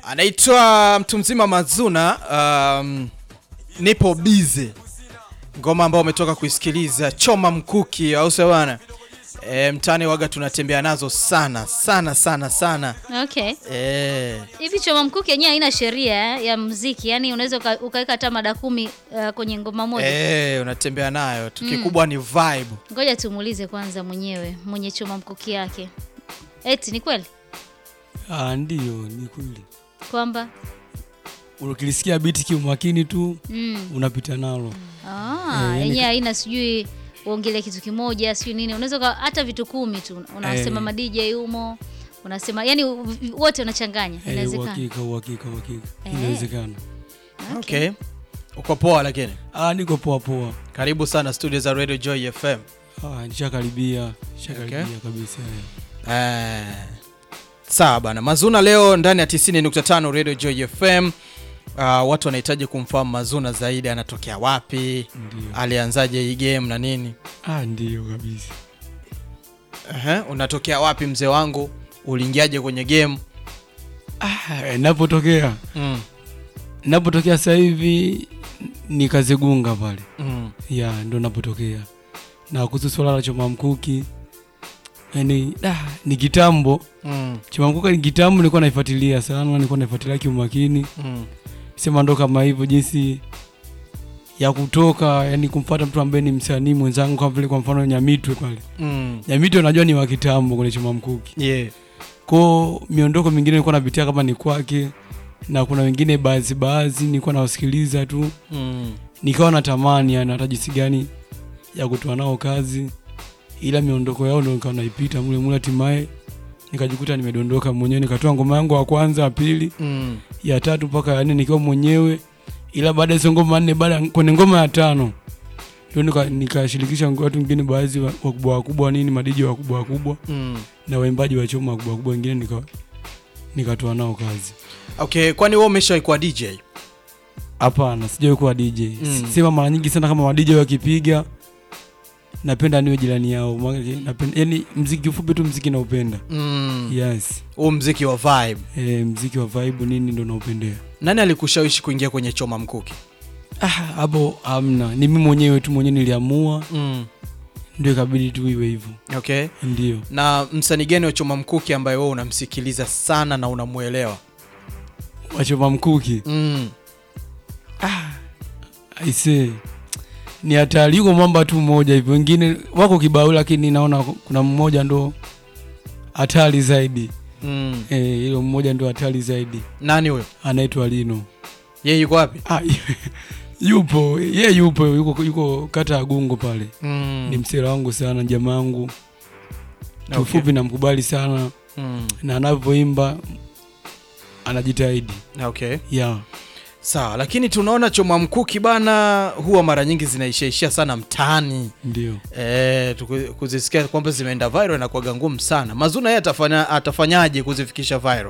anaitwa mtu mzima Mazuna. Um, nipo bize, ngoma ambayo umetoka kuisikiliza, choma mkuki, au sio bwana? E, mtani waga tunatembea nazo sana sana sana sana. Okay. E, Hivi choma mkuki yenyewe haina sheria eh, ya muziki, yaani unaweza uka- ukaweka hata mada kumi uh, kwenye ngoma moja. e, unatembea nayo tu, kikubwa ni vibe. Ngoja tumuulize kwanza mwenyewe mwenye choma mkuki yake, eti ni kweli Ah, ndio ni kweli. kwamba Ukilisikia biti kiumakini tu mm. unapita nalo. ah, Eh, yani yenyewe ka- haina sijui uongelee kitu kimoja sijui nini, unaweza uka- hata vitu kumi tu unasema Eh. ma DJ humo unasema yani u- wote unachanganya, Eh, inawezekana. uhakika uhakika uhakika. Eh. Inawezekana. Okay, uko poa lakini. Ah, niko poa poa. Karibu sana studio za Radio Joy FM. Ah, nishakaribia, nishakaribia Okay. kabisa. eh. Eh, sawa bana, Mazuna leo ndani ya 90.5 Radio Joy FM. Uh, watu wanahitaji kumfahamu Mazuna zaidi, anatokea wapi, Ndio. alianzaje hii game na nini. Ah, ndio kabisa. Ehe, unatokea wapi mzee wangu, uliingiaje kwenye game? Ah, eh, napotokea Mm, napotokea sasa hivi ni Kazegunga pale. mm, ya ndo napotokea na kuhusu swala la choma mkuki yani da, ni kitambo mm, choma mkuki ni kitambo nilikuwa naifuatilia sana nilikuwa naifuatilia kiumakini mm, sema ndo kama hivyo jinsi ya kutoka yani kumfuata mtu ambaye ni msanii mwenzangu kama vile kwa mfano nyamitwe pale mm. nyamitwe najua ni wa kitambo kwenye choma mkuki Yeah. ko miondoko mingine nilikuwa napitia kama ni kwake na kuna wengine baadhi baadhi nilikuwa nawasikiliza tu Mm, nikawa natamani yani hata jinsi gani ya kutoa nao kazi, ila miondoko yao ndo nikawa naipita mule mule, hatimaye nikajikuta nimedondoka mwenyewe, nikatoa ngoma yangu ya kwanza, ya pili, mm. ya tatu mpaka ya nne nikiwa mwenyewe, ila baada ya hizo ngoma nne, baada kwenye ngoma ya tano ndio nika- nikashirikisha watu wengine, baadhi wa- wakubwa wakubwa nini, madiji wakubwa wakubwa Mm. na waimbaji wa choma wakubwa wakubwa wengine, nika nikatoa nao kazi. Okay, kwani wewe umeshawahi kuwa DJ? Hapana, sijawahi kuwa DJ. Mm. Sema mara nyingi sana kama madj wakipiga napenda niwe jirani yao. Maana napenda yani mziki kifupi tu mziki naupenda. Mm. Yes. Huu mziki wa vibe. E, mziki wa vibe nini ndo naupendea. Nani alikushawishi kuingia kwenye choma mkuki? Ah, hapo hamna. Ni mimi mwenyewe tu mwenyewe niliamua Mm. ndio ikabidi tu iwe hivyo. Okay. Ndio. Na msanii gani wa choma mkuki ambaye wewe unamsikiliza sana na unamuelewa? Wachoma mkuki. Mm. Aise. Ni hatari yuko mwamba tu mmoja hivyo. Wengine wako kibao lakini naona kuna mmoja ndo hatari zaidi. Mm. Eh, hilo mmoja ndo hatari zaidi. Nani huyo? Anaitwa Lino. Yeye yuko wapi? Ah, yupo ye yupo yuko, yuko kata ya Gungo pale Mm. ni msela wangu sana jamaa wangu Okay. kiufupi namkubali sana Mm. na anavyoimba anajitahidi Okay. yeah. Sawa, lakini tunaona choma mkuki bana huwa mara nyingi zinaishaishia sana mtaani. ndio Eh, tuku- kuzisikia kwamba zimeenda viral inakuwaga ngumu sana. Mazuna yeye atafanya atafanyaje kuzifikisha viral?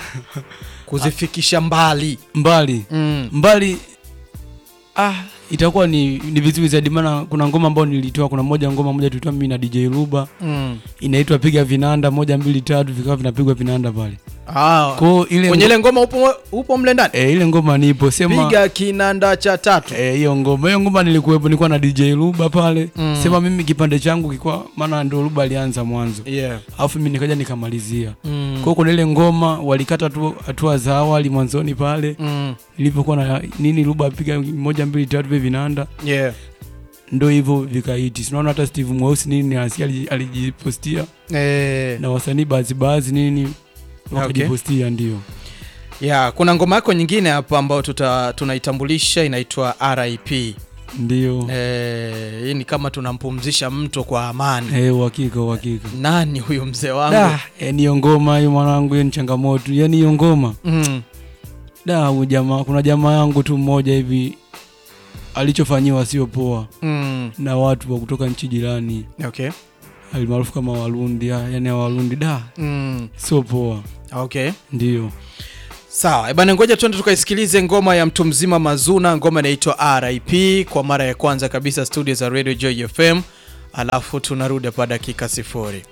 kuzifikisha mbali. mbali Mm. mbali ah, itakuwa ni, ni vizuri zaidi maana kuna ngoma ambayo nilitoa kuna moja ngoma moja tulitoa mimi na DJ Ruba Mm. inaitwa piga vinanda moja mbili tatu vikawa vinapigwa vinanda pale Ah, kwao ile kwenye ngo- ile ngoma upo upo mle ndani. eh, ile ngoma nipo sema Piga kinanda cha tatu. Eh, hiyo ngoma hiyo ngoma nilikuwepo, nilikuwa na DJ Luba pale Mm. sema mimi kipande changu kilikuwa, maana ndio Luba alianza mwanzo, Yeah. alafu mimi nikaja nikamalizia. Mm. Kwa hiyo kuna ile ngoma walikata tu hatua za awali mwanzoni pale Mm. nilipokuwa na nini, Luba apiga moja mbili tatu vile vinanda, Yeah. ndio hivyo vikaiti. Tunaona hata Steve Mweusi nini asi aliji- alijipostia Eh. na wasanii baadhi baadhi nini wakajipostia, ndio Yeah, kuna ngoma yako nyingine hapa ambayo tuta tunaitambulisha inaitwa RIP. ndio Eh, hii ni kama tunampumzisha mtu kwa amani. eh, uhakika uhakika. Nani huyu mzee wangu? Da, yani hiyo ngoma hiyo mwanangu, hiyo ni changamoto, yani hiyo ngoma Mm. da huyu jamaa kuna jamaa yangu tu mmoja hivi alichofanyiwa sio poa Mm. na watu wa kutoka nchi jirani Okay. alimaarufu kama Warundi, ah, yani Warundi da Mm. sio poa, Okay. ndio Sawa, eh bana, ngoja tuende tukaisikilize ngoma ya mtu mzima Mazuna. Ngoma inaitwa RIP kwa mara ya kwanza kabisa studio za Radio Joy FM, alafu tunarudi hapa dakika sifuri.